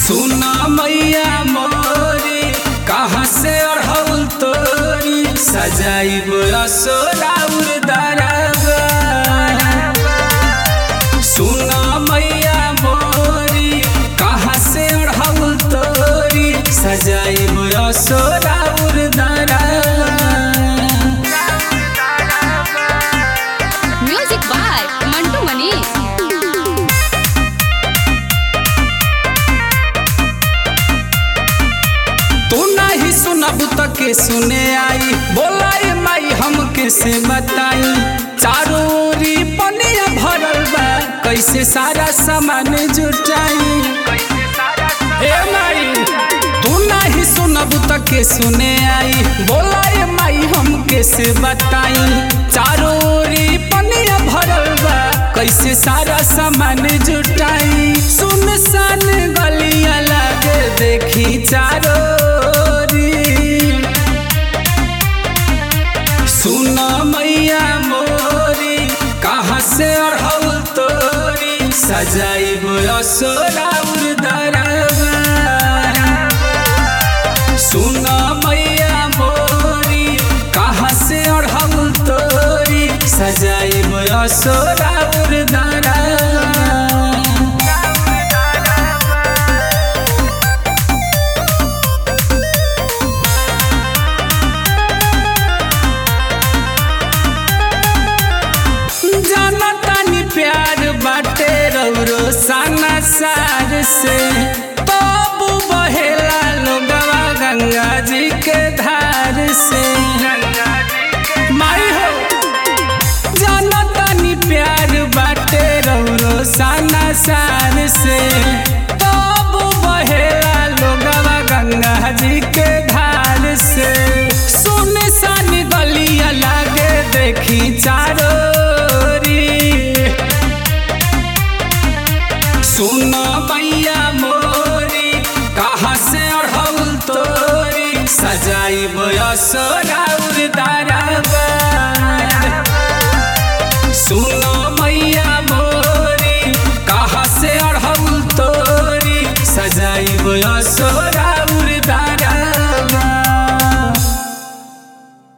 सुना मैया मोरी कहाँ से अढ़ौल तोरी सजाइब असोराउर दरबा सुना मैया मोरी कहाँ से अढ़ौल तोरी सजाइब असोराउर दरबा म्यूजिक बाय मंटू मनीष तू नहीं सुनब त के सुने आई बोलाई माई हम से बताई चारों ओरी पनिया भरल बा कैसे सारा सामान जुटाई ए माई तू नहीं सुनब त के सुने आई बोलाई माई हम से बताई चारों ओरी पनिया भरल बा कैसे सारा सामान जुटाई सुनसान गलिया लागे देखी चारों ओरी सुन मैया मोरी कहाँ से अढ़ौल तोरी सजाइब असोराउर दरबा सुन मैया मोरी कहाँ से अढ़ौल तोरी सजाइब असोराउर दरबा जाना तानी प्यार बाटे रौरो साना सार से तब बहेला लोगवा गंगा जी के धार से माई हो जाना तानी प्यार बाटे रौरो साना सार से तब बहेला लोगवा गंगा जी के धार से सुने सानी गलिया लागे देखी चारों ओरी। सुन मैया मोरी कहाँ से अढ़ौल तोरी सजाई असोराउर दा